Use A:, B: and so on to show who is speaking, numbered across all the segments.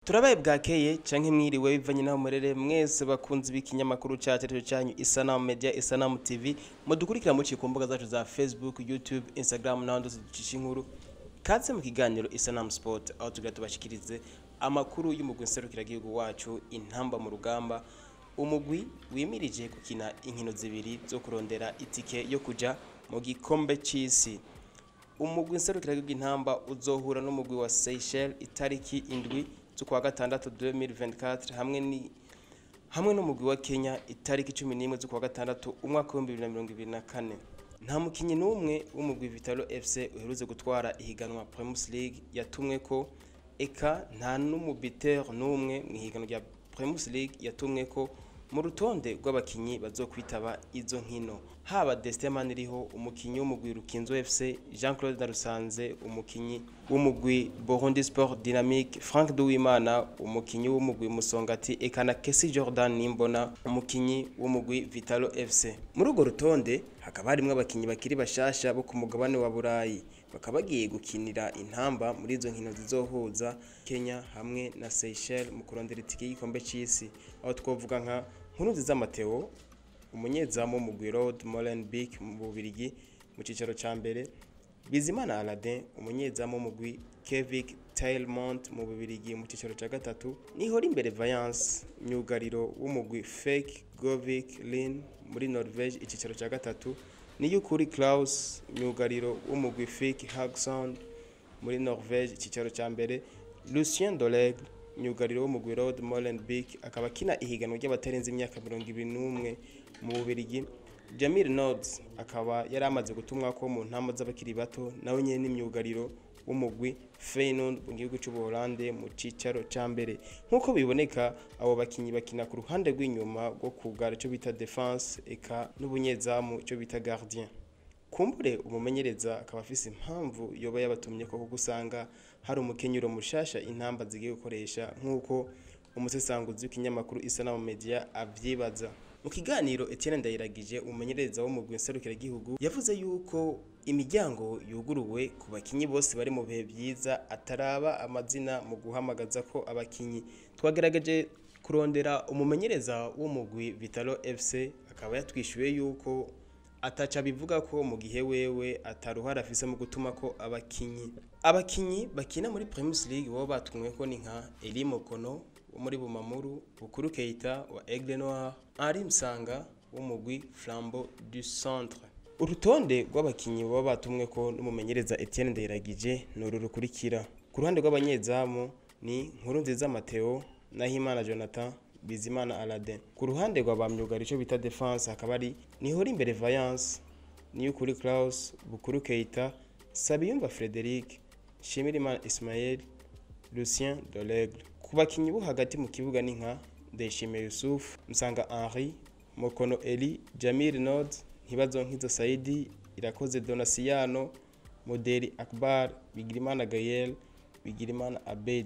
A: turabaye bwakeye canke mwiriwe bivanye naho murere mwese bakunzi b'ikinyamakuru cacu arico canyu isanamu media isanamu tv mudukurikira muciye ku mbuga zacu za facebook youtube instagram n'ahandi hose ducisha inkuru kaze mu kiganiro isanamu sport aho tugira tubashikirize amakuru y'umugwi nserukiragihugu wacu intamba mu rugamba umugwi wimirije gukina inkino zibiri zo kurondera itike yo kuja mu gikombe c'isi umugwi nserukiragihugu intamba uzohura n'umugwi wa Seychelles itariki indwi z'ukwa gatandatu 2024 hamwe ni hamwe n'umugwi wa Kenya itariki 11 z'ukwa gatandatu umwaka wa 2024 nta mukinyi n'umwe w'umugwi Vitalo FC uherutse gutwara ihiganwa Primus League yatumwe ko eka nta n'umubiteur n'umwe mu ihiganwa rya Primus League yatumwe ko mu rutonde rw'abakinyi bazokwitaba izo nkino haba Destin Maniriho umukinyi w'umugwi Rukinzo FC Jean Claude Ndarusanze umukinyi w'umugwi Burundi Sport Dynamique Frank Duwimana umukinyi w'umugwi Musongati eka na Kesi Jordan Nimbona umukinyi w'umugwi Vitalo FC muri urwo rutonde hakaba harimwo abakinyi bakiri bashasha bo ku mugabane wa Burayi bakaba bagiye gukinira intamba muri izo nkino zizohuza Kenya hamwe na Seychelles mu kurondera itike y'igikombe c'isi aho twovuga nka Nkurunziza Mateo umunyezamu w'umugwi Road Molenbeek mu Bubirigi mu cicaro ca mbere Bizimana Aladin umunyezamu w'umugwi Kevik Tailmont mu Bubirigi mu cicaro ca gatatu Nihora imbere Valence myugariro w'umugwi Fake Govik Lin muri Norvege icicaro ca gatatu Niyukuri Klaus myugariro w'umugwi Fake Hagsound muri Norvege icicaro ca mbere Lucien Dolegle myugariro w'umugwi Road Molenbeek akaba akina ihiganwa ry'abatarenze imyaka 21 mu Bubirigi Jamil Nods akaba yari amaze gutumwa ko mu ntamo z'abakiri bato nawe nyene n'imyugariro w'umugwi Feyenoord mu gihugu cy'u Buholande mu cicaro ca mbere nk'uko biboneka abo bakinyi bakina ku ruhande rw'inyuma rwo kugara ico bita defense eka n'ubunyezamu ico bita gardien kumbure umumenyereza akaba afise impamvu yoba yabatumye ko gusanga hari umukenyero mushasha intamba zigiye gukoresha nk'uko umusesanguzi w'ikinyamakuru isanamu media avyibaza mu kiganiro Etienne Ndayiragije umumenyereza w'umugwi nserukiragihugu yavuze yuko imiryango yuguruwe ku bakinyi bose bari mu bihe byiza ataraba amazina mu guhamagaza ko abakinyi twagerageje kurondera umumenyereza w'umugwi Vitalo FC akaba yatwishuye yuko ataca bivuga ko mu gihe wewe ataruhara afise mu gutuma ko abakinyi abakinyi bakina muri Primus League bo batumwe ko ni nka Eli Mokono wo muri Bumamuru Bukuru Keita wa Aigle Noir Henri Msanga w'umugwi Flambeau du Centre urutonde rw'abakinyi baba batumwe ko n'umumenyereza Etienne Ndayiragije ni uru rukurikira ku ruhande rw'abanyezamu ni Nkurunziza Mateo Nahimana Jonathan Bizimana Aladin ku ruhande rwa bamyugara ico bita defense hakaba ari Nihora imbere Valence Niyukuri Klaus Bukuru Keita Sabiyumva Frederic Shimirimana Ismael Lucien Dolegle ku bakinyi bo hagati mu kibuga ni nka Ndayishimiye Yusuf Msanga Henri Mokono Eli Jamil Nod Ntibazo Nkizo Saidi Irakoze Donasiano Moderi Akbar Bigirimana Gael Bigirimana Abed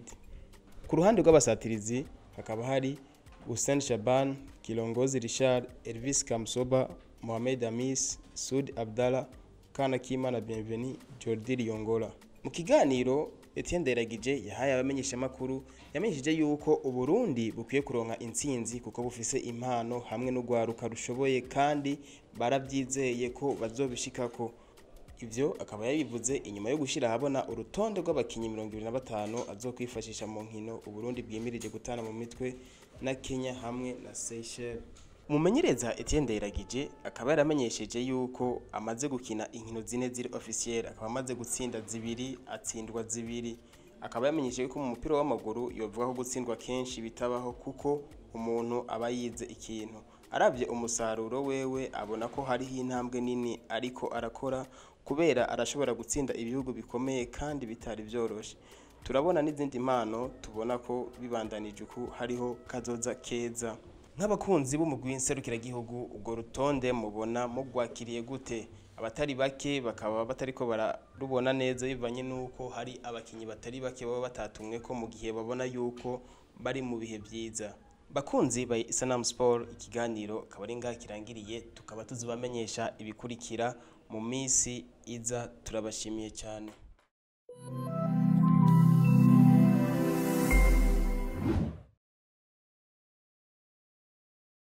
A: ku ruhande rw'abasatirizi hakaba hari Hussein Shaban Kilongozi Richard Elvis Kamsoba Mohamed Amis Sud Abdallah Kana Kimana Bienveni Jordi Riyongola mu kiganiro Etienne Ndayiragije yahaye abamenyesha makuru yamenyesheje yuko uburundi bukwiye kuronka intsinzi kuko bufise impano hamwe n'ugwaruka rushoboye kandi baravyizeye ko bazobishikako ivyo akaba yabivuze inyuma yo gushira ahabona urutonde rw'abakinyi 25 azokwifashisha mu nkino uburundi bwimirije gutana mu mitwe na Kenya hamwe na Seychelles umumenyereza Etienne Ndayiragije akaba yaramenyesheje yuko amaze gukina inkino zine ziri officiel akaba amaze gutsinda zibiri atsindwa zibiri akaba yamenyesheje ko mu mupira w'amaguru yovuga ko gutsindwa kenshi bitabaho kuko umuntu aba yize ikintu aravye umusaruro wewe abona ko hariho intambwe nini ariko arakora kubera arashobora gutsinda ibihugu bikomeye kandi bitari vyoroshe turabona n'izindi mpano tubona ko bibandanije uku hariho kazoza keza nk'abakunzi b'umugwi nserukiragihugu ubwo rutonde mubona mugwakiriye gute abatari bake bakaba batariko bararubona neza bivanye n'uko hari abakinyi batari bake baba batatumwe ko mu gihe babona yuko bari mu bihe byiza bakunzi ba Isanamu Sport ikiganiro akaba ari ngaha kirangiriye tukaba tuzibamenyesha ibikurikira mu minsi iza turabashimiye cyane